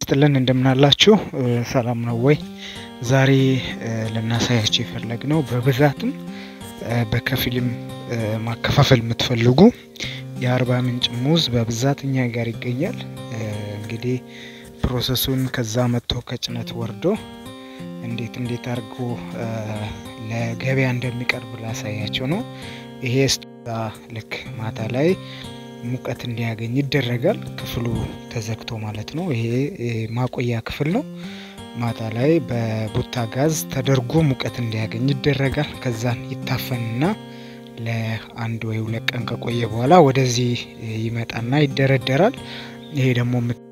ይስጥልን እንደምናላችሁ ሰላም ነው ወይ? ዛሬ ልናሳያችሁ የፈለግነው በብዛትም በከፊልም ማከፋፈል የምትፈልጉ የአርባ ምንጭ ሙዝ በብዛት እኛ ጋር ይገኛል። እንግዲህ ፕሮሰሱን ከዛ መጥቶ ከጭነት ወርዶ እንዴት እንዴት አድርጎ ለገበያ እንደሚቀርብ ላሳያቸው ነው። ይሄ ስጦታ ልክ ማታ ላይ ሙቀት እንዲያገኝ ይደረጋል። ክፍሉ ተዘግቶ ማለት ነው። ይሄ ማቆያ ክፍል ነው። ማታ ላይ በቡታ ጋዝ ተደርጎ ሙቀት እንዲያገኝ ይደረጋል። ከዛን ይታፈንና ለአንድ ወይ ሁለት ቀን ከቆየ በኋላ ወደዚህ ይመጣና ይደረደራል። ይሄ ደግሞ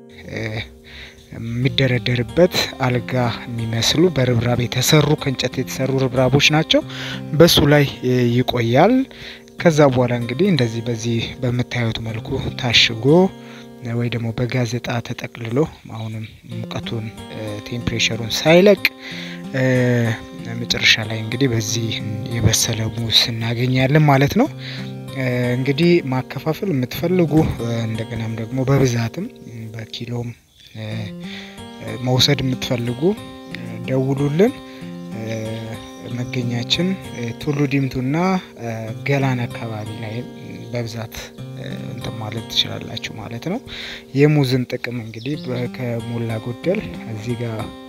የሚደረደርበት አልጋ የሚመስሉ በርብራብ የተሰሩ ከእንጨት የተሰሩ ርብራቦች ናቸው። በሱ ላይ ይቆያል። ከዛ በኋላ እንግዲህ እንደዚህ በዚህ በምታዩት መልኩ ታሽጎ ወይ ደግሞ በጋዜጣ ተጠቅልሎ አሁንም ሙቀቱን ቴምፕሬቸሩን ሳይለቅ መጨረሻ ላይ እንግዲህ በዚህ የበሰለ ሙዝ እናገኛለን ማለት ነው። እንግዲህ ማከፋፈል የምትፈልጉ እንደገናም ደግሞ በብዛትም በኪሎም መውሰድ የምትፈልጉ ደውሉልን። መገኛችን ቱሉ ዲምቱና ገላን አካባቢ ላይ በብዛት እንትን ማለት ትችላላችሁ ማለት ነው። የሙዝን ጥቅም እንግዲህ ከሞላ ጎደል እዚህ ጋር